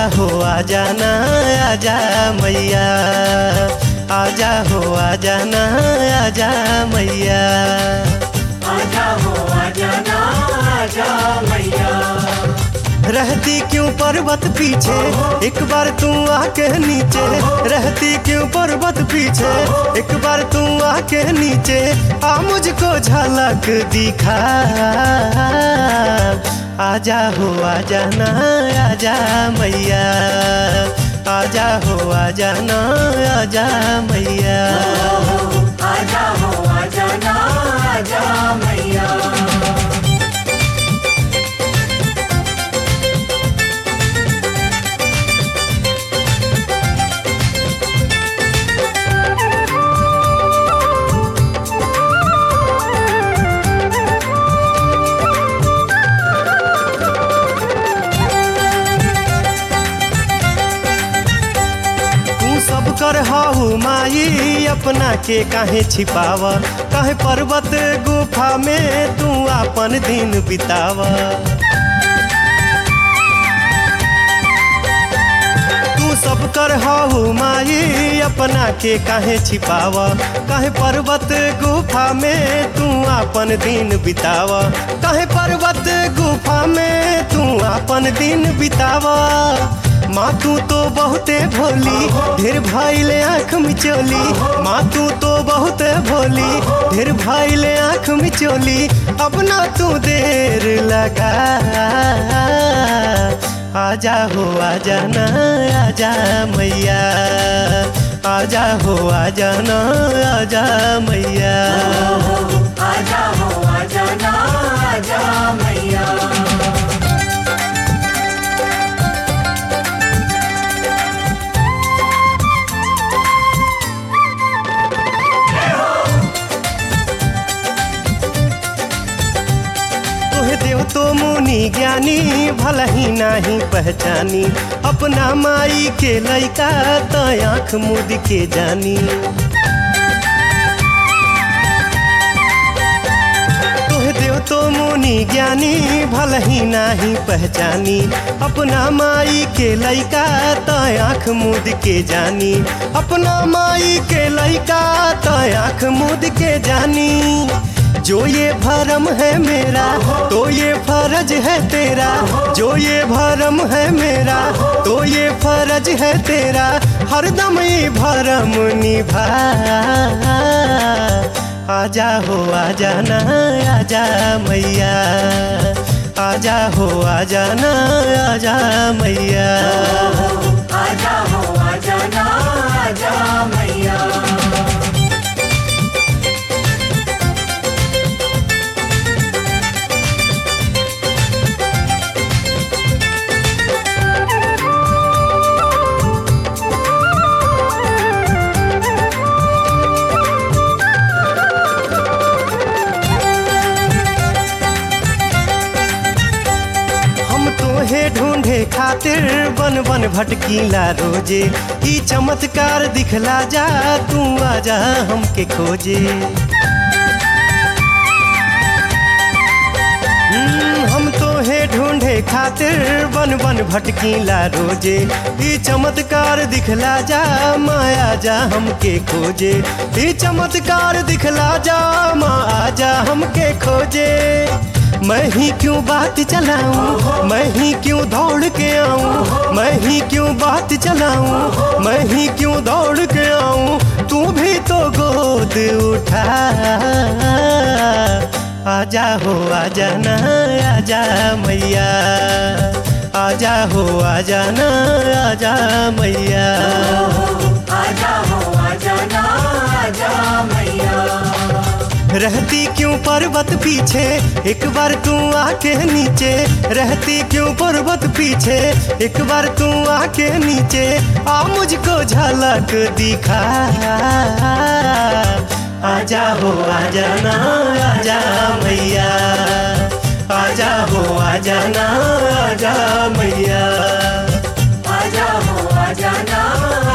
हो आजा ना आजा मैया आजा हो आजा ना आजा मैया आजा हो आजा ना आजा मैया रहती क्यों पर्वत पीछे एक बार तू आके नीचे रहती क्यों पर्वत पीछे एक बार तू आके नीचे आ मुझको झलक दिखा आजा हो आजा ना आजा मैया आजा हो आजा ना आजा मैया आजा हो आजा ना आजा मैया तू सब कर हाउ माई अपना के काहे छिपावा काहे पर्वत गुफा में तू अपन दिन बितावा तू सब कर हाउ माई अपना के काहे छिपावा काहे पर्वत गुफा में तू अपन दिन बितावा काहे पर्वत गुफा में तू अपन दिन बितावा माँ तू तो बहुते भोली ढेर भाई ले आँख मिचोली माँ तू तो बहुत भोली ढेर भाई ले आँख मिचोली अब ना तू देर लगा आजा हो आजा ना आजा मैया आजा हो आजा ना आजा मैया आजा हो आजा ना आजा मैया तोहे देव तो मुनि ज्ञानी भला ही नाही पहचानी अपना माई के लइका तो आँख मुद के जानी तोहे देव तो मुनि ज्ञानी भला ही नाही पहचानी अपना माई के लइका तो आँख मुद के जानी अपना माई के लइका तो आँख मुद के जानी जो ये भरम है मेरा तो ये फर्ज है तेरा जो ये भरम है मेरा तो ये फर्ज है तेरा हरदम ये भरम निभा आजा हो आजा ना आजा मैया आजा हो आजा ना आजा मैया आजा हो आजा ना आजा मैया हम तोहे ढूंढे खातिर बन बन भटकीला रोजे ई चमत्कार दिखला जा तू आजा हमके खोजे हम्म, हम तोहे ढूंढे खातिर बन बन भटकीला रोजे ई चमत्कार दिखला जा माया जा हमके खोजे ई चमत्कार दिखला जा माँ आजा हमके खोजे मैं ही क्यों बात चलाऊं मैं ही क्यों दौड़ के आऊं मैं ही क्यों बात चलाऊं मैं ही क्यों दौड़ के आऊं तू भी तो गोद उठा आजा हो आजा ना आजा मैया आजा हो आजा ना आजा मैया आजा हो आजा ना आजा मैया रहती क्यों पर्वत पीछे एक बार तू आके नीचे रहती क्यों पर्वत पीछे एक बार तू आके नीचे आ मुझको झलक दिखा आजा हो आजा ना आजा मैया आजा हो आजा ना आजा मैया आजा हो आजा ना